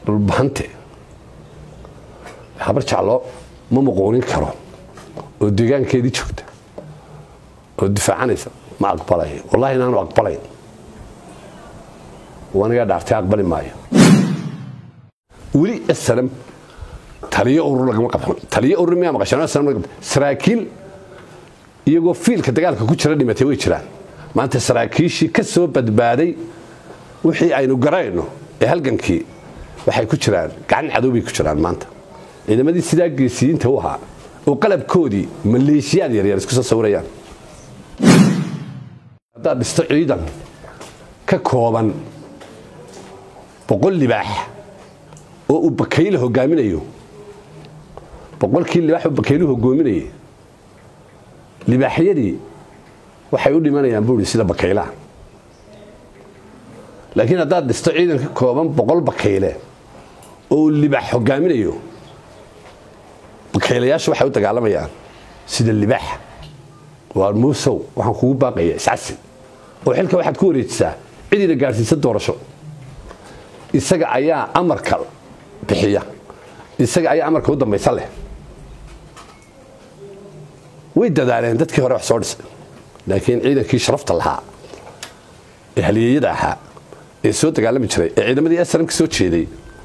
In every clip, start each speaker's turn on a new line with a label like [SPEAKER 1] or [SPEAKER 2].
[SPEAKER 1] dhulbahante habar jeclo ma muquunin karo oo deegaankeedii joogta oo difaacanaysa ma aqbalay wallahi inaanu aqbalayn wanigaa dhaartay aqbali maayo weli snm taliyo urur lagama qabsan taliyo urur miyaa maqashaan snm laga qabsan saraakiil iyagoo fiilka dagaalka ku jira dhimatay way jiraan maanta saraakiishii ka soo badbaaday wixii aynu garayno ee halgankii waxay ku jiraan gacan cadow bay ku jiraan maanta ciidamadii sidaa geesiyiinta u ahaa oo qalabkoodii maleeshiyaad yaryar isku soo sawirayaan haddaad dhisto ciidan ka kooban boqol libaax oo uu bakayle hogaaminayo boqolkii libaax uu bakayluhu hogoominayay libaaxyadii waxay u dhimanayaan buuri sida bakaylaha laakiin haddaad dhisto ciidan ka kooban boqol bakayle oo uu libaax hogaaminayo bakaylayaashu waxay u dagaalamayaan sida libaax waa muusow waxaan kugu baaqaya iscasi oo xilka waxaad ku wareejisaa cidiina gaadhsiisa doorasho isaga ayaa amarka bixiya isaga ayaa amarka u dambaysa leh way dadaaleen dadkii hore wax soo dhisay laakiin ciidankii sharafta lahaa ee halyeeyada ahaa ee soo dagaalami jiray ee ciidamadii srm ka soo jeeday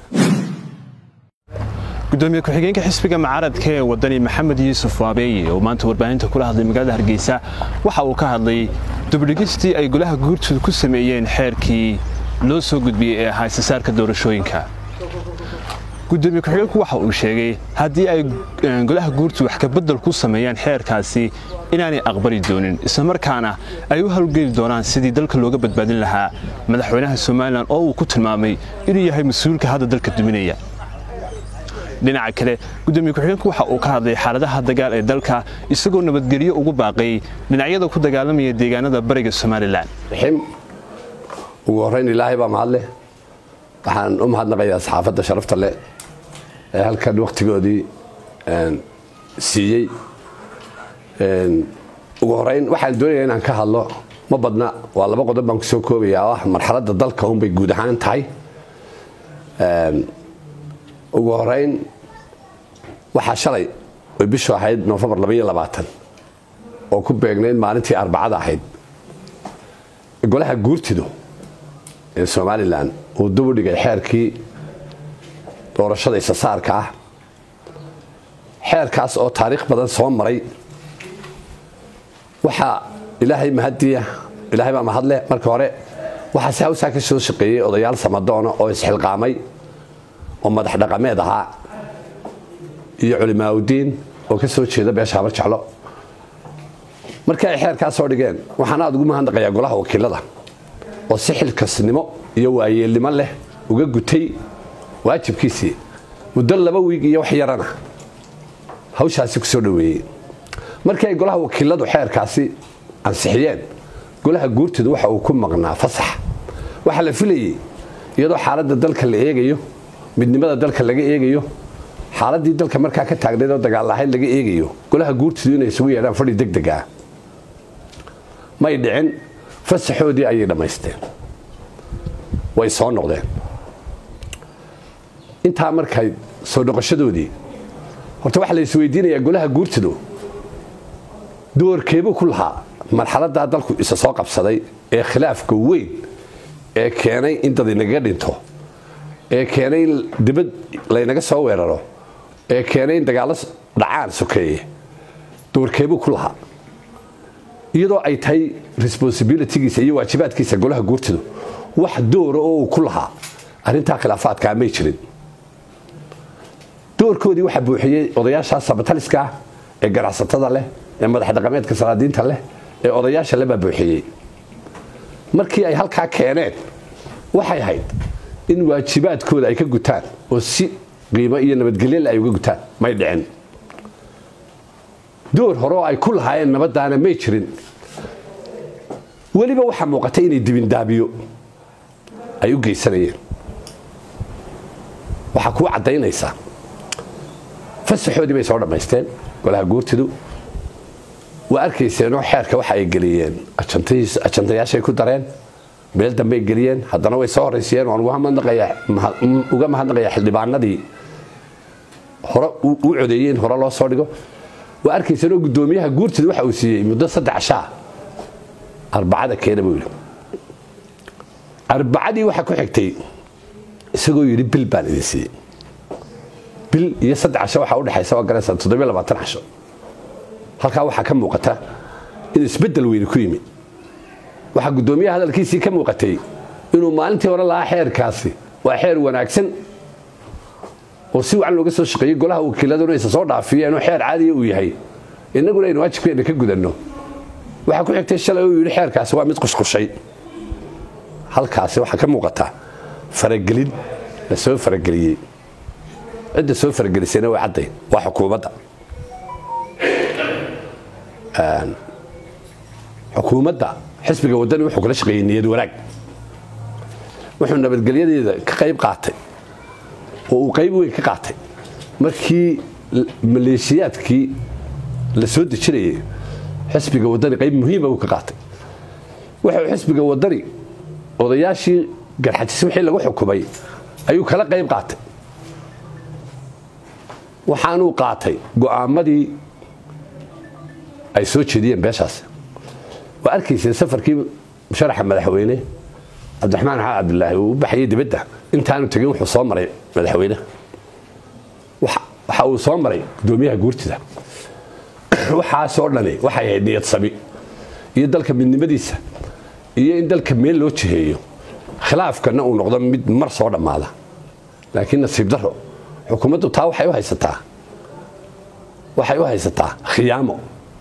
[SPEAKER 2] gudoomiye ku-xigeenka xisbiga mucaaradka ee wadani maxamed yuusuf waabeeye oo maanta warbaahinta kula hadlay magaalada hargeysa waxa uu ka hadlay dubdhigistii ay golaha guurtooda ku sameeyeen xeerkii loo soo gudbiyey ee ahaa isasaarka doorashooyinka gudoomiye ku-xigeenku waxa uu sheegay haddii ay golaha guurtu wax kabedel ku sameeyaan xeerkaasi inaanay aqbali doonin islamarkaana ay u howlgeli doonaan sidii dalka looga badbaadin lahaa madaxweynaha somalilan oo uu ku tilmaamay inuu yahay mas-uulka hadda dalka duminaya dhinaca kale gudoomiye ku-xigeenku waxa uu ka hadlay xaaladaha dagaal ee dalka isagoo nabadgelyo ugu baaqay dhinacyada ku dagaalamaya deegaanada bariga somalilan
[SPEAKER 1] ugu horeyn ilaahay baa mahadleh waxaan u mahadnaqayaa saxaafadda sharafta leh ee halkan wakhtigoodii siiyey ugu horeyn waxaan doonaya inaan ka hadlo ma badna waa laba qodob baan kusoo koobaya oo ah marxaladda dalka unbay guud ahaan tahay ugu horeyn waxaa shalay oy bishu ahayd nofembar oo ku beegnayd maalintii arbacada ahayd golaha guurtidu ee somalilan uu dub u dhigay xeerkii doorashada isasaarka ah xeerkaas oo taariikh badan soo maray waxaa ilaahay mahadiya ilaahay baa mahadleh marka hore waxaa si hawsaa ka soo shaqeeyey odayaal samadoona oo isxilqaamay oo madax dhaqameed ahaa iyo culimaaudiin oo ka soo jeeda beesha habar jeclo markii ay xeerkaa soo dhigeen waxaan aad ugu mahadnaqayaa golaha wakiilada oo si xilkasnimo iyo waayeelnimo leh uga gutay waajibkiisii muddo laba wiig iyo wax yarana hawshaasi ku soo dhoweeyey markii ay golaha wakiiladu xeerkaasi ansixiyeen golaha guurtooda waxa uu ku maqnaa fasax waxaa la filayey iyadoo xaaladda dalka la eegayo midnimada dalka laga eegayo xaaladii dalka markaa ka taagnayd oo dagaal lahayd laga eegayo golaha guurtidu inay isugu yeedhaan fadhi degdeg ah may dhicin fasaxoodii ayay dhammaysteen way soo noqdeen intaa markay soo noqoshadoodii horta waxaa la isweydiinayaa golaha guurtidu doorkeebuu ku lahaa marxaladaa dalku isa soo qabsaday ee khilaafka weyn ee keenay in dad inagaga dhinto ee keenay in dibad laynaga soo weeraro ee keenay in dagaallo dhacaan sokeeye doorkeebuu ku lahaa iyadoo ay tahay responsibilitygiisa iyo waajibaadkiisa golaha guurtidu wax doora oo uu ku lahaa arrintaa khilaafaadkaa may jirin doorkoodii waxaa buuxiyey odayaashaa sabataliska ah ee ganacsatada leh ee madax dhaqameedka salaadiinta leh ee odayaasha lebaa buuxiyey markii ay halkaa keeneen waxay ahayd in waajibaadkooda ay ka gutaan oo si qiimo iyo nabadgelyale ay uga gutaan may dhicin door hore oo ay ku lahaayeen nabadaana may jirin weliba waxaa muuqatay inay dibindaabiyo ay u geysanayeen waxaa kuu caddaynaysaa fasaxoodii bay soo dhammaysteen golaha guurtidu waa arkayseenoo xeerka waxa ay geliyeen ajantayaashay ku dareen meel dambey geliyeen haddana way soo horraysiyeen waan uga mahadnaqayaa xildhibaanadii hore u codeeyey in hore loo soo dhigo waa arkaysanoo guddoomiyaha guurtida waxa uu siiyey muddo saddex shaa arbacada keena buu yidhi arbacadii waxaa ku xigtay isagoo yidhi bil baan idin siiyey bil iyo saddex casho waxaa udhexaysa waa garaysaa toddobiyo labaatan casho halkaa waxaa ka muuqata in isbeddel weyni ku yimi waxaa guddoomiyaha hadalkiisii ka muuqatay inuu maalintii hore lahaa xeerkaasi waa xeer wanaagsan oo si wacan looga soo shaqeeyey golaha wakiiladuna aysa soo dhaafiyeenoo xeer caadiya uu yahay innaguna aynu waajibkeenna ka gudanno waxaa ku xigtay shalay uu yidhi xeerkaasi waa mid qushqushay halkaasi waxaa ka muuqata faragelin la soo farageliyey cidda soo faragelisayna waa cadday waa xukuumadda xukuumadda xisbiga waddani wuxuu kala shaqeeyey niyad wanaag wuxuu nabadgelyadeeda ka qayb qaatay oo uu qayb weyn ka qaatay markii maleeshiyaadkii la soo dejinayay xisbiga waddani qayb muhiima uu ka qaatay wuxuu xisbiga waddani odayaashii garxajis wixii lagu xukumay ayuu kala qayb qaatay waxaanuu qaatay go'aamadii ay soo jeediyeen beeshaas waa arkayseen safarkii sharaxa madaxweyne cabdiraxmaan xaad cabdilaahi uu u baxayay dibadda intaanu tegin wuxuu soo maray madaxweyne waxa uu soo maray guddoomiyaha guurtida waxaasoo dhani waxay ahayd niyad sami iyo dalka midnimadiisa iyo in dalka meel loo jiheeyo khilaafkana uu noqdo mid mar soo dhammaada laakiin nasiib daro xukuumaddu taa waxay u haysataa waxay u haysataa khiyaamo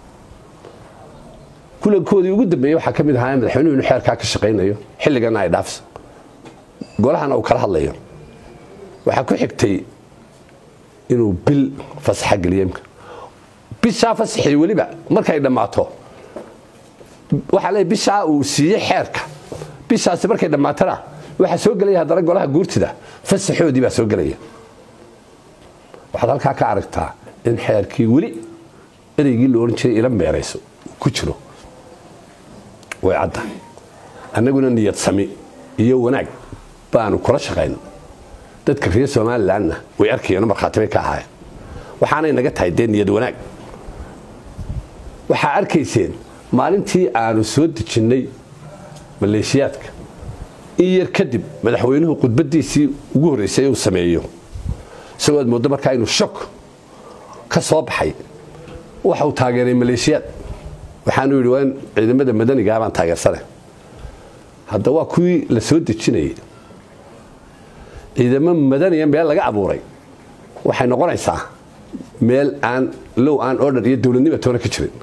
[SPEAKER 1] kulankoodii ugu dambeeyey waxaa ka mid ahaa madaxweynuhu inuu xeerkaa ka shaqaynayo xilligana ay dhaafso golahana uu kala hadlayo waxaa ku xigtay inuu bil fasaxa geliyo imka bishaa fasaxii weliba markay dhammaato waxaa leeyahy bishaa uu siiyey xeerka bishaasi markay dhammaatana waxaa soo gelaya haddana golaha guurtida fasaxoodii baa soo gelaya waxaad halkaa ka aragtaa in xeerkii weli ereygii la odhan jiray ila meerayso ku jiro way cadda annaguna niyad sami iyo wanaag baanu kula shaqayn dadka reer somalilanna way arkayeenoo markhaati bay ka ahaayeen waxaanay naga tahay dee niyad wanaag waxaa arkayseen maalintii aanu soo dejinnay maleeshiyaadka in yar kadib madaxweynuhu khudbaddiisii ugu horraysay uu sameeyo isagoo aad mooddo markaa inuu shok ka soo baxay waxauu taageeray maleeshiyaad waxaanu yidhi waa in ciidamada madanigaa baan taageersane hadda waa kuwii la soo dejinayay ciidamo madaniya meel laga abuuray waxay noqonaysaa meel aan low aan order iyo dowladnima toona ka jirin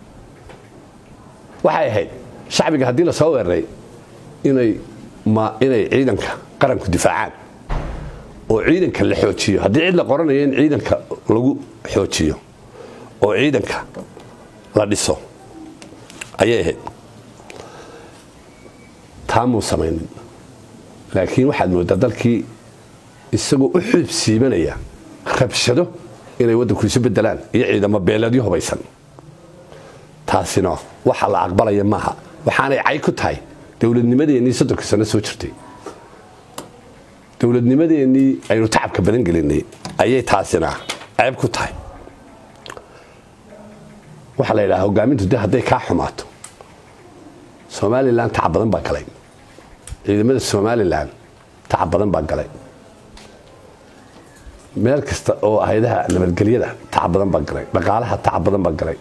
[SPEAKER 1] waxay ahayd shacbiga haddii lasoo weeraray inay inay ciidanka qaranku difaacaan oo ciidanka la xoojiyo haddii cid la qoranayo in ciidanka lagu xoojiyo oo ciidanka la dhiso ayay ahayd taamuu samaynin laakiin waxaad mooddaa dalkii isagoo u xudub siibanaya rabshado inay waddanku isu bedelaan iyo ciidamo beeleedyo hubaysan taasina waxa la aqbalaya maaha waxaanay cay ku tahay dowladnimadeennii soddonka sano soo jirtay dowladnimadeennii aynu tacabka badan gelinay ayay taasina ceeb ku tahay waxaa la yidhaha hogaamintu de hadday kaa xumaato somalilan tacab badan baa galay ciidamada somalilan tacab badan baa galay meel kasta oo hayadaha nabadgelyada tacab badan baa galay dhaqaalaha tacab badan baa galay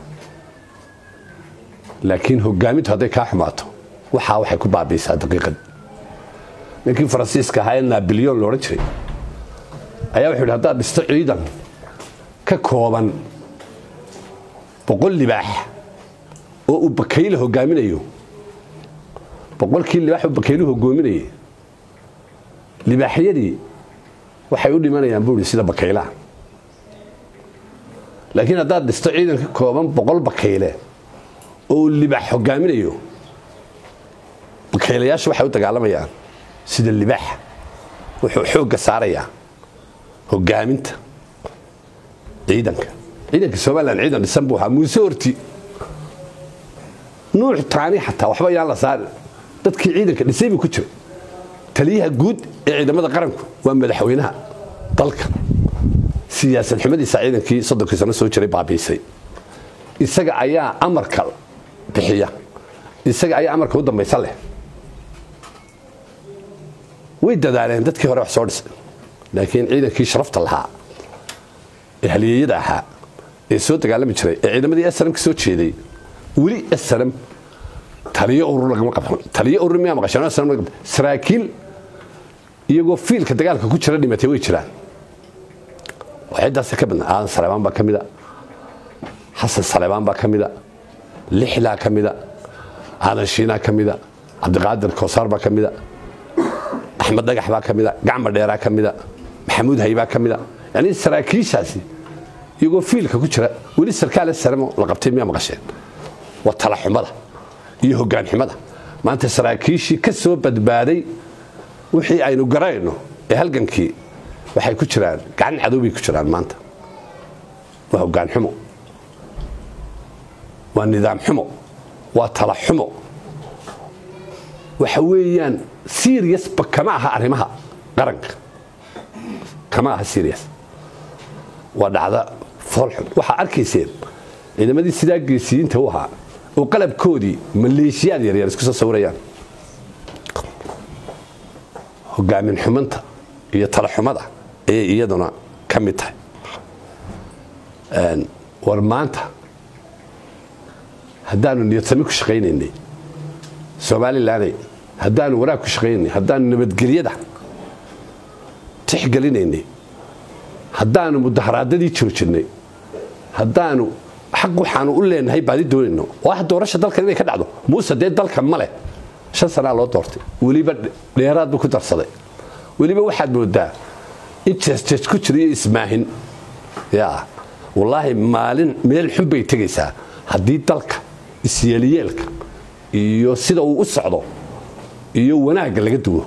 [SPEAKER 1] laakiin hogaamintu hadday kaa xumaato waxaa waxay ku baabiisaa daqiiqad ninkii faransiiska ahaa ee nabilyon loodhan jiray ayaa wuxuu yidhi haddaad dhisto ciidan ka kooban boqol libaax oo uu bakayle hogaaminayo boqolkii libaax uu bakayluhu hogoominayay libaaxyadii waxay u dhimanayaan buuri sida bakaylaha laakiin haddaad dhisto ciidan ka kooban boqol bakayle oo uu libaax hogaaminayo bakaylayaashu waxay u dagaalamayaan sida libaaxa wuxuu xoogga saarayaa hogaaminta ciidanka ciidanka somalilan ciidan dhisan buu ahaa muuse horti nuux taani xataa waxba yaan la saarin dadkii ciidanka dhisay buu ku jiray taliyaha guud ee ciidamada qaranku waa madaxweynaha dalka siyaasad xumadiisa ciidankii soddonkii sano soo jiray baabiisay isaga ayaa amarka bixiya isaga ayaa amarka u dambaysa leh way dadaaleen dadkii hore wax soo dhisay laakiin ciidankii sharafta lahaa ee halyeeyada ahaa ee soo dagaalami jiray ee ciidamadii snm ka soo jeeday weli snm taliyo urur lagama qabsan taliyo urur miyaa maqasheen snm laga qabsan saraakiil iyagoo fiilka dagaalka ku jira dhimatay way jiraan waxyadaasa ka badna aadan saleebaan baa ka mida xasan saleebaan baa ka mida lixlaa ka mida aadan shiinaa ka mida cabdiqaadir koosaar baa ka mida axmed dhagax baa ka mida gacma dheeraa ka mida maxamuud haybaa ka mida yani saraakiishaasi iyagoo fiilka ku jira weli sarkaale saremo la qabtay miyaa maqasheen waa talaxumada iyo hogaanxumada maanta saraakiishii ka soo badbaaday wixii aynu garayno ee halgankii waxay ku jiraan gacan cadowbay ku jiraan maanta waa hogaan xumo waa nidaam xumo waa tala xumo waxa weeyaan seriasba kama aha arrimaha qaranka kama aha serias waa dhacda foolxun waxaa arkayseen ciidamadii sidaa geesiyiinta u ahaa oo qalabkoodii maleeshiyaad yaryar isku soo sawirayaan hogaamin xumanta iyo talaxumada ayay iyaduna ka mid tahay war maanta haddaanu niyadsami ku shaqaynaynay somalilanay haddaanu wanaag ku shaqaynaynay haddaanu nabadgelyada tixgelinaynay haddaanu mudaharaadadii joojinay haddaanu xaq waxaanu u leenahay baadi doonayno oo ah doorasha dalkan inay ka dhacdo muuse dee dalka ma leh shan sanaa loo doortay weliba dheeraad buu ku darsaday weliba waxaad moodaa in jeesjees ku jira iyo ismaahin ya wallaahi maalin meel xun bay tegaysaa haddii dalka isyeeliyeelka iyo sida uu u socdo iyo wanaagga laga duwo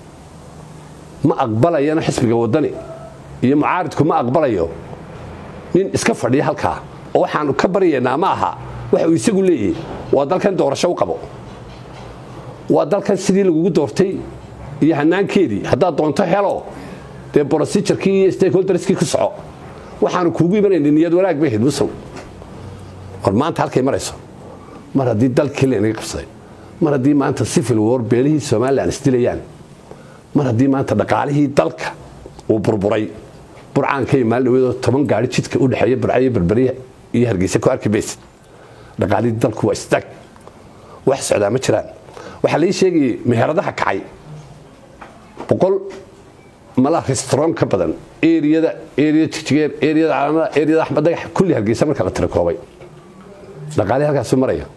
[SPEAKER 1] ma aqbalayana xisbiga waddani iyo mucaaridku ma aqbalayo nin iska fadhiya halkaa oo waxaanu ka baryaynaa ma aha waxa uu isagu leeyahay waa dalkan doorasho u qabo waa dalkan sidii lagugu doortay iyo hanaankeedii haddaad doonto helo dee brosijarkii iyo stakeholderskii ku soco waxaanu kuugu imanayna niyad wanaag bay ahayd musow war maanta halkay marayso mar haddii dalkii laynaga qabsaday mar haddii maanta civil war beelihii somalilan isdilayaan mar haddii maanta dhaqaalihii dalka uu burburay burcaanka iyo maalin dhaweedoo toban gaari jidka u dhexeeya burcayo berberiya iyo hargeysa ku arki maysid dhaqaalihii dalku waa istaag wax socdaa ma jiraan waxaa lai sheegayay meheradaha kacay boqol mala restron ka badan eriyada eriya jigjigeer eriyada calaamada eriyada axmed dagax kulli hargeysa marka la tirakoobay dhaqaalihii halkaasu maraya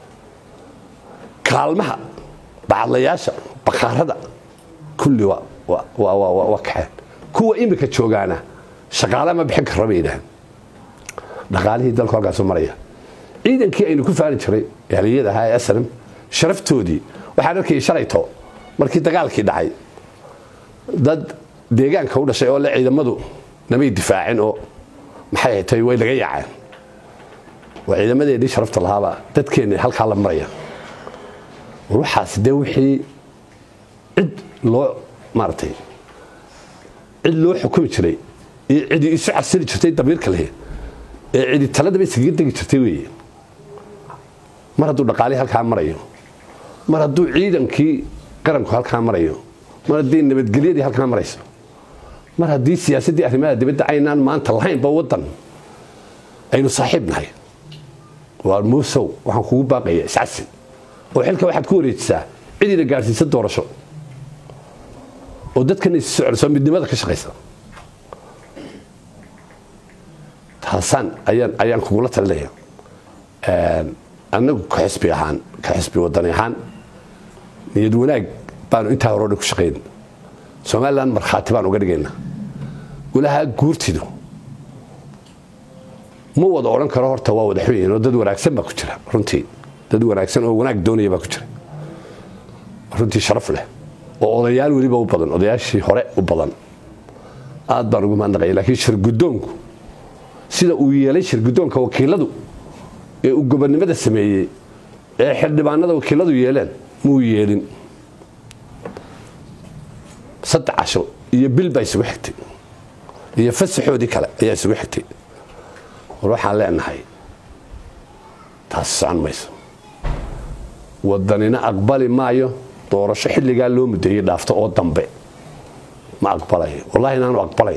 [SPEAKER 1] kaalmaha bacadlayaasha bakhaarada kulli waa kaxeen kuwa imika joogaana shaqaale ma bixin kara bay yidhaaheen dhaqaalihii dalku halkaasu maraya ciidankii aynu ku faani jiray haliyada ahaa ee aslam sharaftoodii waxaan arkayay shalayto markii dagaalkii dhacay dad deegaanka u dhashay oo le ciidamadu namay difaacin oo maxay tay way laga yaaceen waa ciidamadeennii sharafta lahaabaa dadkeenni halkaa la maraya waxaas dee wixii cid loo maaratay cid loo xukumi jiray iyo cidi isu casili jirtay damiirka lehe ee cidi taladaba iskaga degi jirtay weeye mar hadduu dhaqaalihii halkaa marayo mar hadduu ciidankii qaranku halkaa marayo mar haddii nabadgelyadii halkaa marayso mar haddii siyaasaddii arrimaha dibadda aynaan maanta lahaynba waddan aynu saaxiib nahay waa muusow waxaan kugu baaqaya iscasi oo xilka waxaad ku wareejisaa cidina gaadhsiisa doorasho oo dadkana isi socodso midnimada ka shaqaysa taasaan ayaan ayaan kugula talinaya annagu ka xisbi ahaan ka xisbi wadani ahaan niyad wanaag baanu intaa hore o dhan ku shaqayn somalilan markhaati baan uga dhigaynaa golaha guurtidu ma wada odhan karo horta waa wada xun yihiin oo dad wanaagsan baa ku jira runtii dad wanaagsan oo wanaag doonaya baa ku jira runtii sharaf leh oo odayaal weliba u badan odayaashii hore u badan aad baan ugu mahadnaqaya laakiin shirgudoonku sida uu yeelay shirgudoonka wakiiladu ee uu gobonnimada sameeyey ee xildhibaanada wakiiladu yeeleen muu yeelin iyo bil baa isugu xigtay iyo fasaxoodii kale ayaa isugu xigtay war waxaan leenahay taasi socon mayso wadanina aqbali maayo doorasho xilligaa loo mudeeyey dhaafto oo dambe ma aqbalayo wallahi inaanu aqbalayn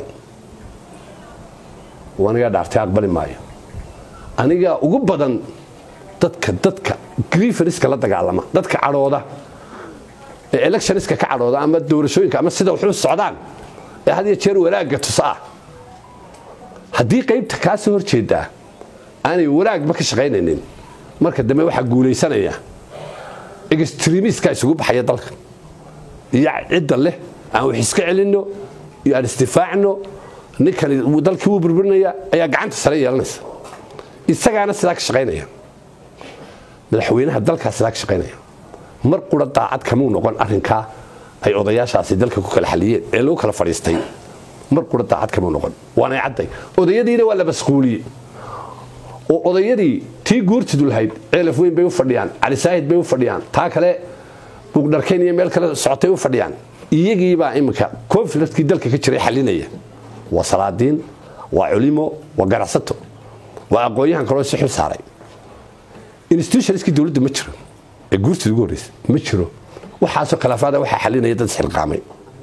[SPEAKER 1] anigaa dhaaftay aqbali maayo anigaa ugu badan dadka dadka grieferska la dagaalama dadka cadhooda ee electioniska ka cadhooda ama doorashooyinka ama sida wuxuu socdaan ee had iyo jeer wanaagga tusa ah haddii qaybta kaa soo horjeedaa aanay wanaagba ka shaqaynaynin marka dambe waxaa guulaysanaya extremiska isugu baxaya dalka iyo cidda leh aan wax iska celinno iyo aan isdifaacno ninkani dalkii wuu burburinaya ayaa gacanta sare yeelanaysa isagaana sidaa ka shaqaynaya madaxweynaha dalkaa sidaa ka shaqaynaya mar qura daacad kamuu noqon arrinkaa ay odayaashaasi dalka ku kala xaliyeen ee lagu kala fadhiistay mar qura daacad kamuu noqon waanay cadday odayadiina waa la masquuliyey oo odayadii tii guurtidu lahayd ceelaf weyn bay u fadhiyaan cali saahid bay u fadhiyaan taa kale buugdharkayn iyo meel kale socotay u fadhiyaan iyagiibaa iminka konfliktkii dalka ka jiray xalinaya waa salaadiin waa culimo waa ganacsato waa aqoon-yahan kaloo si xil saaray institutionskii dowladda ma jiro ee guurtida ugu horreysa ma jiro waxaasoo khilaafaada waxaa xalinaya dad isxilqaamay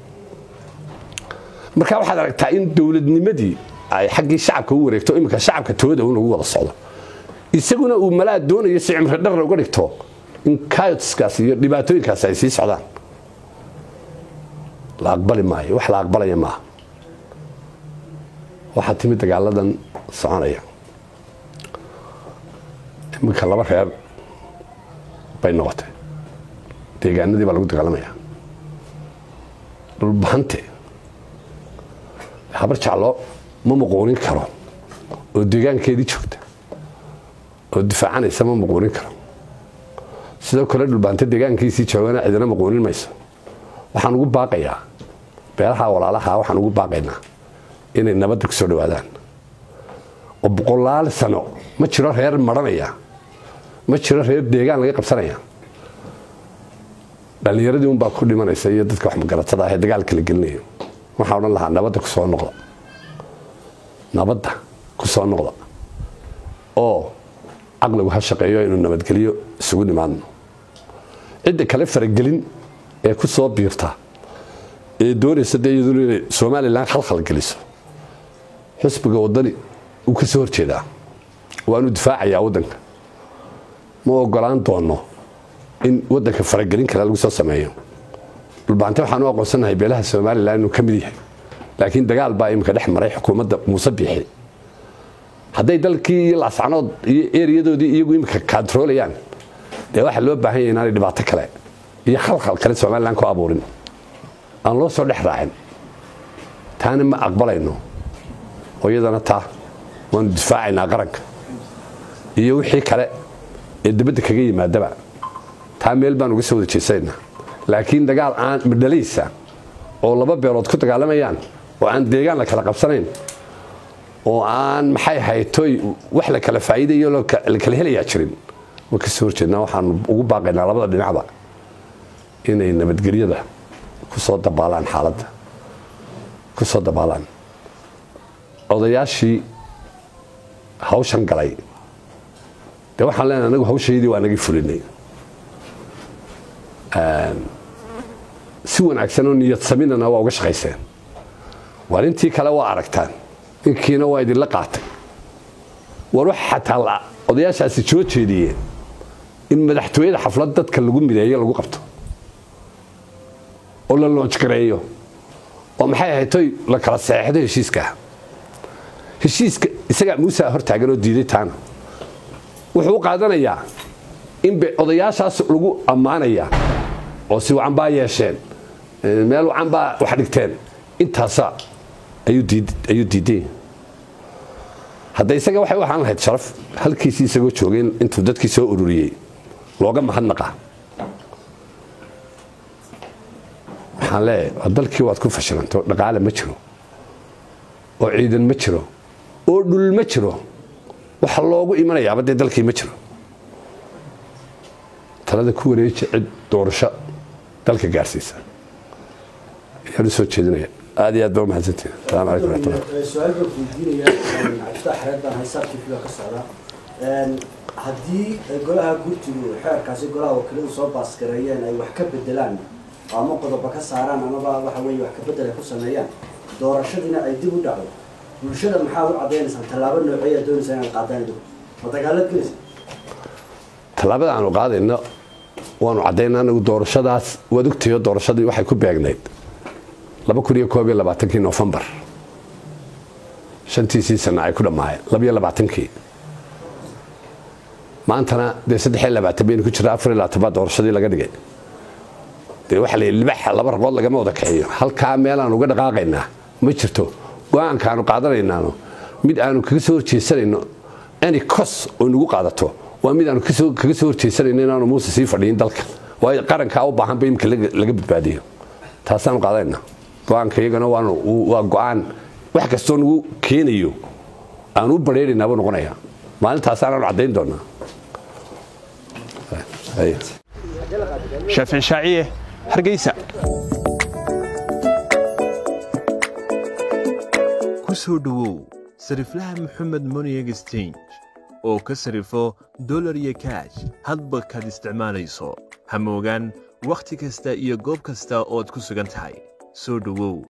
[SPEAKER 1] marka waxaad aragtaa in dowladnimadii ay xaggii shacabka u wareegto iminka shacabka tooda un lagu wada socdo isaguna uu malaa doonayo si cimri dharna uga dhigto in kayotskaas iyo dhibaatooyinkaas ay sii socdaan la aqbali maayo wax la aqbalaya maaha waxaa timid dagaaladan soconaya iminka laba reer bay noqotay deegaanadii baa lagu dagaalamaya dhulbahante habar jaclo ma muquunin karo oo deegaankeedii joogta oo difaacanaysa ma muquunin karo sidoo kale dhulbahante deegaankiisii joogana cidina muquunin mayso waxaan ugu baaqayaa beelaha walaalaha waxaan ugu baaqaynaa inay nabadda ku soo dhawaadaan oo boqolaal sano ma jiro reer maranaya ma jiro reer deegaan laga qabsanaya dhallinyaradii unbaa ku dhimanaysa iyo dadka wax magaratada ah ee dagaalka la gelinayo waxaan odhan lahaa nabadda ku soo noqda nabadda ku soo noqda oo caqligu ha shaqeeyo inuu nabadgelyo isugu nimaadno cidda kale faragelin ee ku soo biirta ee doonaysa dee iyaduna inay somalilan khalkhal geliso xisbiga waddani uu ka soo horjeedaa waanu difaacayaa waddanka ma ogolaan doono in waddanka faragelin kale lagu soo sameeyo dhulbaante waxaan u aqoonsanahay beelaha somalilan inuu ka mid yahay laakiin dagaal baa iminka dhex maray xukuumadda muuse biixi hadday dalkii iyo laascanood iyo eriyadoodii iyagu iminka kaantaroolayaan dee waxaa loo baahan yahay inaanay dhibaato kale iyo khalkhal kale somalilan ku abuurin aan loo soo dhex raacin taana ma aqbalayno oo iyadana taa waanu difaacaynaa qaranka iyo wixii kale ee dibadda kaga yimaadaba taa meel baan uga soo wada jeesanayna laakiin dagaal aan midhalaysa oo laba beelood ku dagaalamayaan oo aan deegaan la kala qabsanayn oo aan maxay haytoy wax la kala faa'iidayo la kala helayaa jirin waan ka soo horjeednaa waxaanu ugu baaqaynaa labada dhinacba inay nabadgelyada ku soo dabaalaan xaaladda ku soo dabaalaan odayaashii hawshan galay dee waxaan leenahay anagu hawshaydii waa naga fulinay si wanaagsan oo niyad saminana waa uga shaqayseen waar intii kale waa aragtaan inkiina waa idinla qaatay war wax xataa odayaashaasi soo jeediyeen in madaxtooyada xaflad dadka lagu mideeyo lagu qabto oo la loojgareeyo oo maxay ahaytoy la kala saxeexdo heshiiskaah heshiiska isagaa muusa hortaagan oo diiday taana wuxuu u qaadanayaa in odayaashaas lagu ammaanaya oo si wacan baa yeesheen meel wacan baa wax dhigteen intaasa ayuu diiday hadda isaga waxay u ahaan lahayd sharaf halkiisii isagoo joogay intuu dadkii soo ururiyey looga mahadnaqa waxaan leeyahay dalkii waad ku fashilanto dhaqaale ma jiro oo ciidan ma jiro oo dhul ma jiro waxa loogu imanayaaba dee dalkii ma jiro talada ku wareeji cid doorasho dalka gaarsiisa ayaan u soo jeedinaya aad iyo aad baa u mahadsantihin asalaamu calaykum raxmatullah
[SPEAKER 3] su-aal baan weydiinayaa cabdifatax xareed baan haysaa tvga ka socda haddii golaha gurtigu xeerkaasi golaha wakiiladu soo baasgareeyeen ay wax ka bedelaan ama qodoba ka saaraan amaba waxa weeye wax ka bedel ay ku sameeyaan doorashadiina ay dib u dhacdo bulshada maxaad u cadaynaysaan tallaabo nooceeyaa doonaysaa inaad qaadaan idinku ma dagaalad gelaysa
[SPEAKER 1] tallaabada aanu qaadayno waanu caddaynaa anagu doorashadaas waad ogtayo doorashadii waxay ku beegnayd laba kun iyo koob iyo labaatankii nofembar shantiisii sana ay ku dhammaayeen labaiyo labaatankii maantana dee saddex iyo labaatan baynu ku jira afar iyo labaatan baa doorashadii laga dhigay dee waxaa la yidhi libaxa laba raqood lagama wada kaxiyo halkaa meel aan uga dhaqaaqaynaa ma jirto go-aanka aanu qaadanaynaano mid aanu kaga soo horjeesanayno any cos oo nagu qaadato waa mid aanu kaga soo horjeesanayno inaanu muuse sii fadhiyin dalka waayo qarankaa u baahanba imika laga badbaadiyo taasaanu qaadanayna go-aanka iyagana waa go-aan wax kastoo nagu keenayo aanu u badheeraynaaba noqonaya maalintaasaanaanu caddayn doonaa
[SPEAKER 2] shaafici shaaciye hargeysa ku soo dhowow sariflaha moxamed money exchange oo ka sarifo dolar iyo kaash hadba kaad isticmaalayso ha moogaan wakhti kasta iyo goob kasta ood ku sugan tahay soo dhowow